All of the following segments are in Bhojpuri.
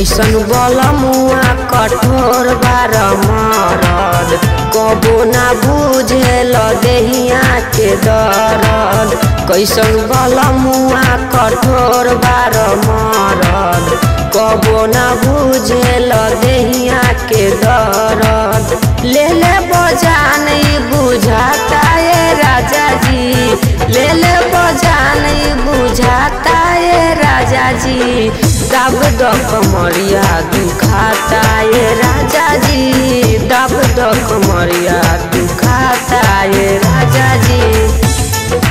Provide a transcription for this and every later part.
कैसन बलमुआ कठोर बार मरद कबो ना बुझेल देहिया के दरद कैसन बलमुआ कठोर बार मरद कबो ना बुझेल देहिया के दरद ले ले बजान बुझाता ये राजा जी ले ले बजान बुझाता ये राजा जी दब दब कमरिया दुखाता ये राजा जी दब दब कमरिया दुखाता ये राजा जी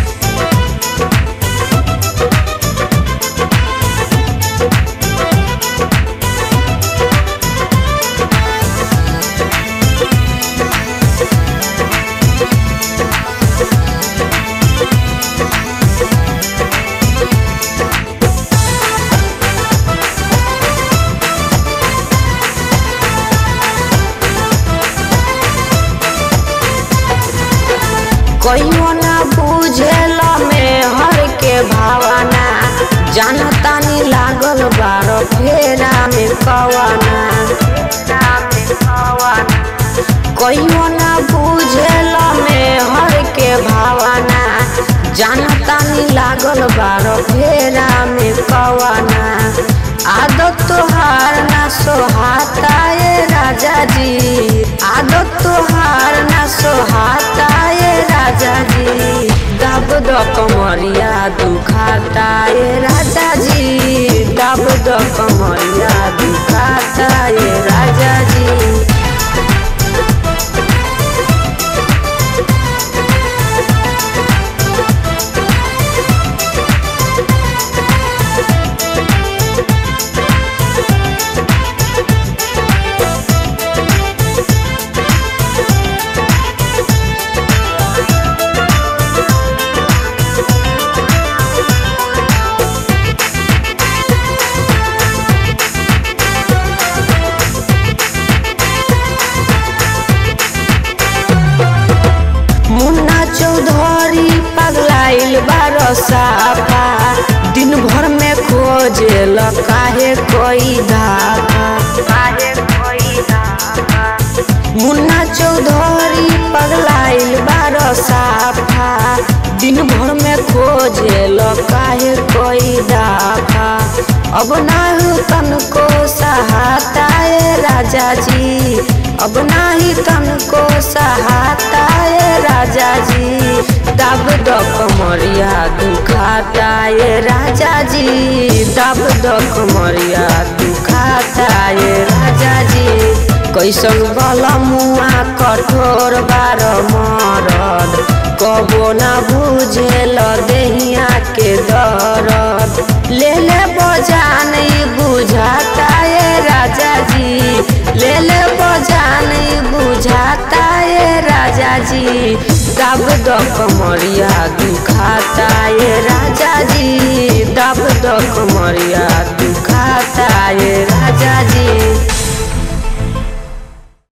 कहियो ना बुझेल में हर के भावना जानतानी लागल बार फेरा में कवाना कहियो ना बुझेल में हर के भावना जानतानी लागल बार फेरा में कवाना आदत तोहार ना सोहाता ये राजा जी आदत तोहार ना सोहाता ये राजा जी दब द कमरिया दुखाता ये राजा जी दब द कमरिया दुखाता ये राजा जी मुन्ना चौधरी पगलाइल बारसापा दिन भर में खोजेल काहे कोई धापा मुन्ना चौधरी पगलाइल बारसापा दिन भर में खोजेल काहे कोई धापा अब नाही तनको सहाता ये राजा जी अब नाही तनको सहाता ये राजा जी दब द कमरिया दुखाता ये राजा जी दब द कमरिया दुखाता ये राजा जी कैसन बलमुआ कठोर बार मरद कबो ना बुझेल देहिया के दरद ले ले बजान बुझाता ये राजा जी ले ले बजान बुझाता ये राजा जी दब द कमरिया दुखाता ये राजा जी दब द कमरिया दुखाता ये